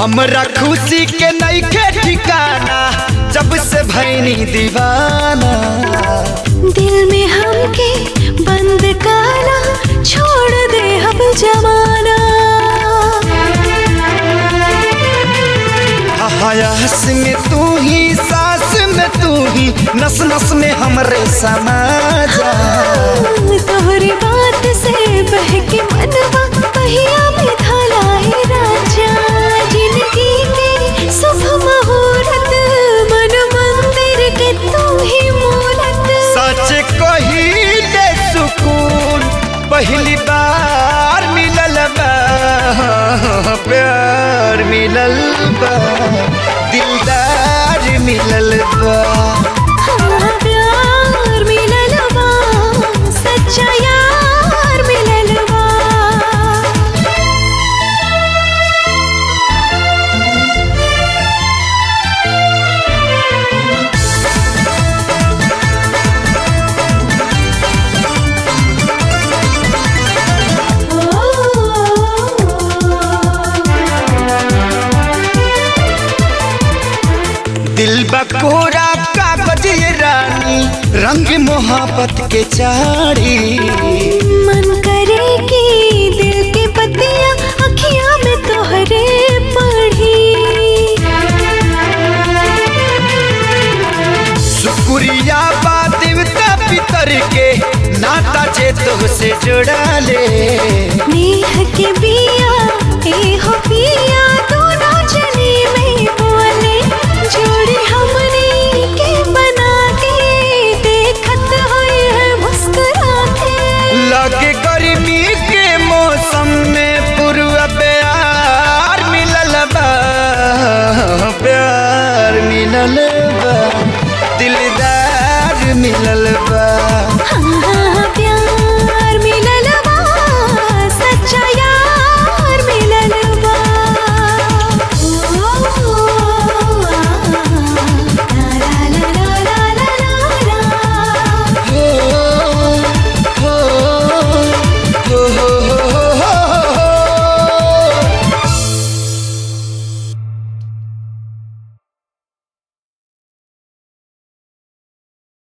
हमरा खुशी के नईखे ठिकाना जब से भैनी दीवाना दिल में हमके बंद काना छोड़ दे अब जमाना हयास में तू ही सांस में तू ही नस नस में हमरे समा जा तोहरी बात से बहके मनवा पहिया में थाला है राजा जिंदगी के शुभ मुहूर्त मन मंदिर के तू ही मूरत सच कही दे सुकून पहली बार मिलल बा प्यार मिलल बा दिलदार मिलल बा हाँ, प्यार मिलल बा सच्चा यार मिलल बा दिल बकोरा कागज ये रानी रंग मोहब्बत के चारी